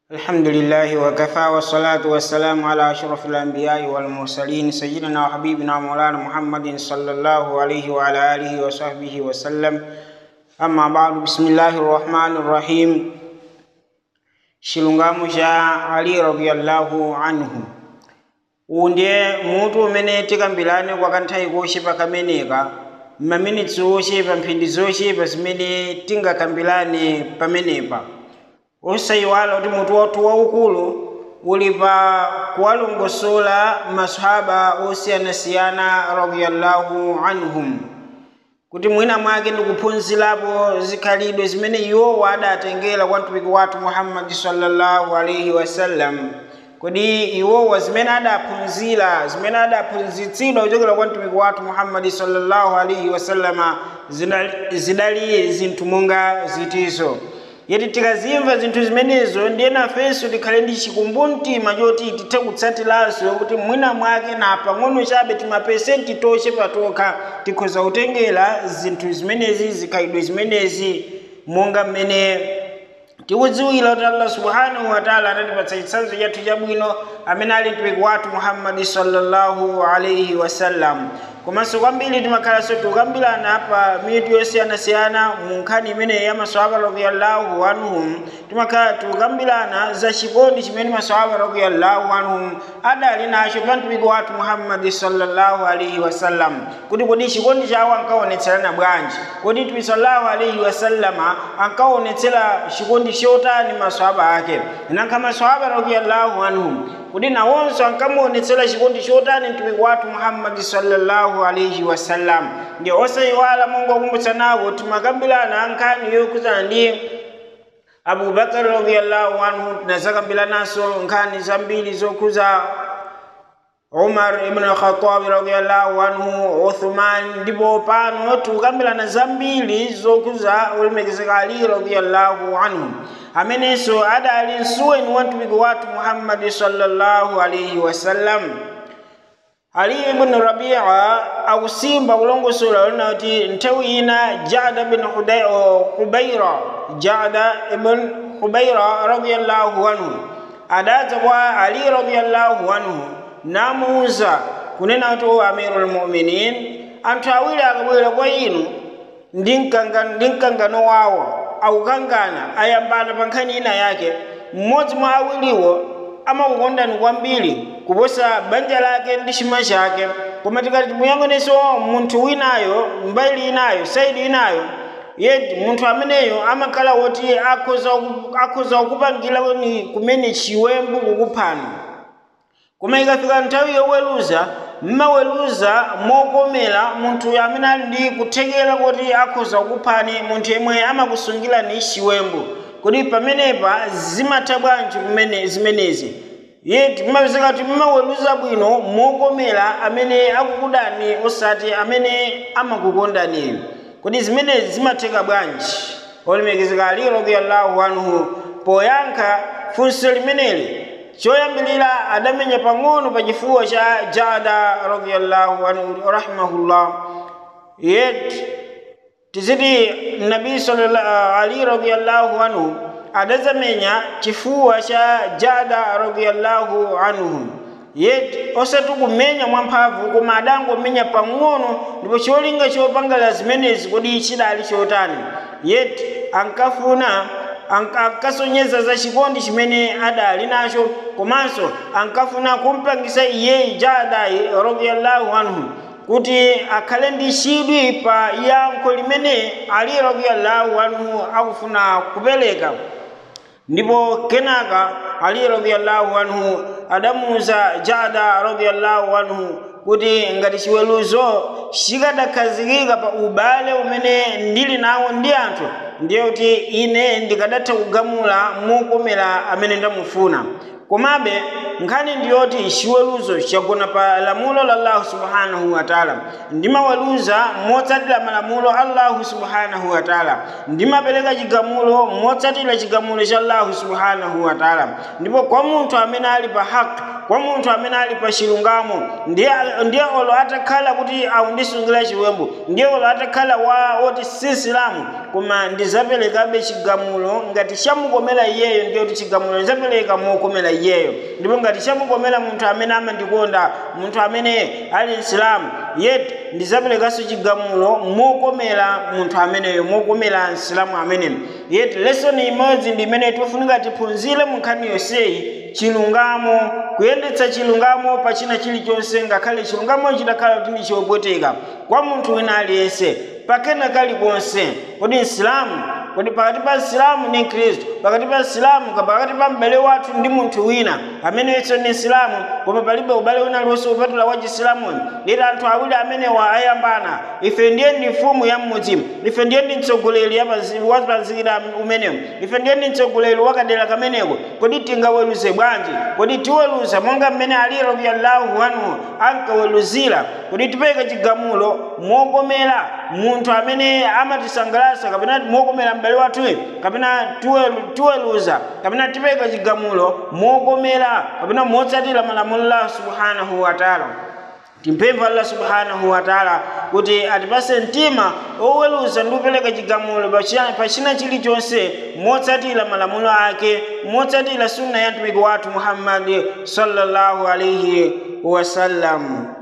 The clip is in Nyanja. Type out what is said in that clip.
الحمد لله وكفى والصلاة والسلام على أشرف الأنبياء والمرسلين سيدنا وحبيبنا مولانا محمد صلى الله عليه وعلى آله وصحبه وسلم أما بعد بسم الله الرحمن الرحيم chilungamo cha ali radiyallahu anhu uwu ndiye mutu umene tikambirane kwa kanthawi kochepa kameneka maminitsi ochepa mphindi zochepa zimene tingakambirane pamenepa osayiwala kuti mutu wathu waukulu uli pa kuwalongosola masahaba osiyanasiyana radiyallahu anhum kuti mwina mwake ndikuphunzirapo zikhalidwe zimene iwowo adatengera kwa mtumiki wathu muhammadi sallallahu alaihi wasallam kodi iwowa zimene adaphunzira zimene adaphunzitsidwa kuchokera kwa mtumiki wathu muhammadi sallallahu alaihi wasallama zidali- zidali zinthu monga zitizo yeti tikazimva zinthu zimenezo ndiye nafenso tikhale ndi chikumbumtima choti tithe kutsatiranso kuti mwina mwake na pang'ono chabe timapesenti tochepa tokha tikhoza kutengera zinthu zimenezi zikhalidwe zimenezi monga mmene tikudziwira kuti allah subhanahu wataala anatipatsa chitsanzo chathu chabwino amene ali mtumiki wathu muhammadi sallallahu alaihi wasallam komanso kwambiri timakhalanso tikukambirana pa mitu yosiyanasiyana mu nkhani imeneyi ya maswahaba radiyallahu anhum timakhala tikukambirana za chikondi chimene maswahaba radiyallahu anhum adali nacho pa mtumiki wathu muhammadi sallallahu alaihi wasallam kuti kodi chikondi chawo ankaonetserana bwanji kodi mtumiki sallallahu alaihi wasallama ankaonetsera chikondi chotani maswahaba ake nankha maswahaba radiyallahu anhum kuti nawonso ankamuonetsera chikondi chotani mtumiki wathu muhammadi sallallahu alaihi wasallam ndi osayiwala monga kumbutsanako timakambirana nkhani yokhudzana ndi abubakar radiyallahu anhu tinazakambiranaso nkhani zambiri zokhuza umar ibn khatabi radiyallahu anhu uthman ndipo pano tikukambirana zambiri zokhuza olemekezeka ali radiyallahu anhu amenenso adali msuweni wa mtumiki wathu muhammadi sallallahu alaihi wasallam ali ibn rabia akusimba kulongosola lina kuti nthawi ina jada bin Hudai- hubaira jada ibn hubaira radiyallahu anhu adadza kwa ali radiyallahu anhu namuuza kunena kuti o amirul muminin anthu awiri akabwera kwa inu ndi mkangano ndi mkangano wawo akukangana ayambana pa nkhani ina yake mmodzi mwa awiriwo amakukondani kwambiri kuposa banja lake ndi chuma chake koma tikati timuyang'anenso munthu winayo mbali inayo saidi inayo yeti munthu ameneyo amakhala woti akhoza ku- akhoza kukupangira kweni kumene chiwembu kukuphani koma ikafika nthawi yoweruza mmaweruza mokomera munthu amene ali ndi kuthekera kuti akhoza kukuphani munthu yemwe amakusungirani chiwembu kodi pamenepa zimatha bwanji kumene zimenezi yeti mmapezeka kuti mmaweruza bwino mokomera amene akukudani osati amene amakukondani kodi zimenezi zimatheka bwanji olemekezeka ali radiyallahu anhu poyankha funso limeneli choyambilira adamenya pang'ono pa chifuwa cha jada radiyallahu anhu rahimahullah yet tiziti nabii sallallahu ali radiyallahu anhu adazamenya chifuwa cha jada radiyallahu anhu yet osati kumenya mwamphamvu koma adangomenya pang'ono ndipo cholinga chopangala zimenezi kodi chidali chotani yet ankafuna anka- ankasonyeza za chikondi chimene adali nacho komanso ankafuna kumpangisa iyeyi jadayi radiyallahu anhu kuti akhale ndi chidwi pa yankho limene ali radiyallahu anhu akufuna kupereka ndipo kenaka ali radiyallahu anhu adamuuza jada radiyallahu anhu kuti ngati chiweruzo chikadakhazikika pa ubale umene ndili nawo ndi anthu ndiye kuti ine ndikadatha kugamula mokomera amene ndamufuna komabe nkhani ndiyoti chiweruzo chagona pa lamulo la allahu subhanahu wataala ndimaweruza motsatira malamulo a allahu subhanahu wataala ndimapereka chigamulo motsatira chigamulo cha allahu subhanahu wataala ndipo kwa munthu amene ali pa haki kwa munthu amene ali pa chilungamo ndiye ndiye olo atakhala kuti akundisungira chiwembu ndiye olo atakhala wa oti si silamu koma ndizaperekabe chigamulo ngati chamukomera iyeyo ndiye kuti chigamulo ndizapereka mokomera iyeyo ndipo ngati chamukomera munthu amene amandikonda munthu amene ali msilamu yet ndizaperekanso chigamulo mokomera munthu ameneyo mokomera msilamu ameneyo yet lesoni imodzi ndi imene tifunika tiphunzire mu nkhani yonseyi chilungamo kuyendetsa chilungamo pa china chilichonse ngakhale chilungamo chidakhala kuti ndi chopweteka kwa munthu wina aliyense pakena kalikonse kodi msilamu kodi pakati pa msilamu ndi mkhristu pakati pa msilamu pakati pa m'bale wathu ndi munthu wina amenenso ndi msilamu koma palibe ubale wina lonse upatula wa chisilamuyo lero anthu awiri amenewa ayambana ife ndiye ndi mfumu ya mmudzimu ife ndiye ndi mtsogoleri wa pazira umenewo ife ndiye ndi mtsogoleri wa kadera kameneko kodi tingaweruze bwanji kodi tiweruza monga mmene ali radiyallahu anhu ankaweruzira kodi tipeke chigamulo mokomera munthu amene amatisangalatsa kapena mokomera m'bale wathuyo kapena tiweruza kapena tipeka chigamulo mokomera kapena motsatira malamulo Allah subhanahu wa ta'ala timpempha Allah subhanahu wa ta'ala kuti atipase mtima oweruza ndi kupereka chigamulo pa china chilichonse motsatira malamulo ake motsatira sunna ya mtumiki wathu Muhammad sallallahu alaihi wasallam